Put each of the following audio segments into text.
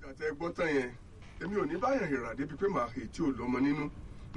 àtẹ gbọ́ tán yẹn èmi ò ní báyàn ìrà débi pé màá ètí ò lọ́mọ nínú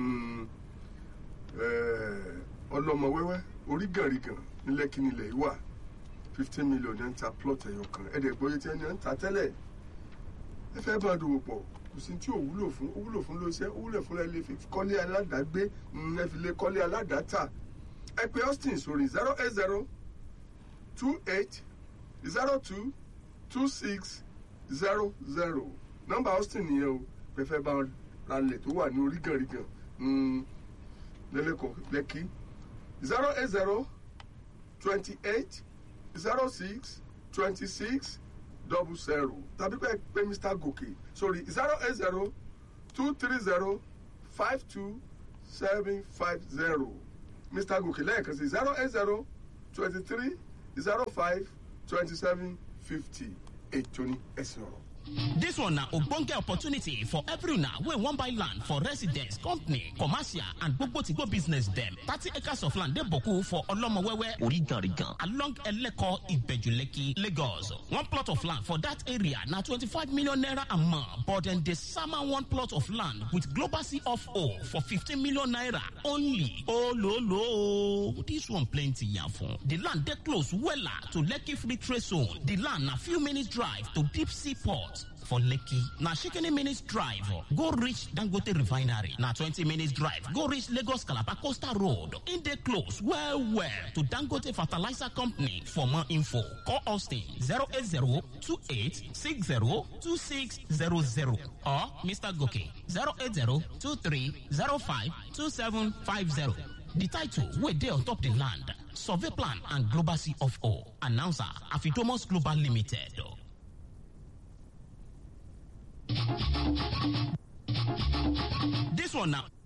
ọlọ́mọ wẹ́wẹ́ orí gànrìgàn nílẹ̀kí nílẹ̀ yìí wà fifteen million ní ń ta plot ẹ̀yọ kan ẹ̀dẹ̀ gbọ́yé tí ẹni ń ta tẹ́lẹ̀ ẹ fẹ́ bá dòwò pọ̀ kò sí tí ò wúlò fún ó wúlò fún lóṣẹ́ ó wúlò fún ẹ lè fi kọ́lé aládàágbé ẹ fi lè kọ́lé aládàáta ẹ pé austin sórí zero eight zero two eight zero two two six zero zero nọ́mbà austin nìyẹn o pẹfẹ bá ralẹ̀ tó wà ní orígànrígàn lẹ́lẹ́kọ̀ọ́ lẹ́kí zero eight zero twenty eight zero six twenty six double zero tàbí pé pé mr gòkè sorry zero eight zero two three zero five two seven five zero mr gòkè lẹ́ẹ̀kan sí zero eight zero twenty three zero five twenty seven fifty ètò ní ẹ̀sìn ọ̀rọ̀. This one na ogbonge opportunity for every una wey wan buy land for residence, company, commercial and gbogbo to go business dem. Thirty acres of land dey boku for Olomowewe, Origarigan, along Eleko, Ibejuleki, Lagos. One plot of land for that area na twenty-five million naira a month, but dem dey sama one plot of land with global C of O for fifteen million naira only. Ololo, this one plenty yafun. The land dey close wella to Lekki Free Trade Zone. The land na few minutes drive to Deep Sea Port. for lekki na shikini minutes drive go reach dangote refinery na twenty minutes drive go reach lagos calabar coastal road e dey close well well to dangote fertilizer company for more info call austin zero eight zero two eight six zero two six zero zero or mr goke zero eight zero two three zero five two seven five zero. The title wey dey on top the land survey plan and global c of o announcer afidomos global limited. This one now.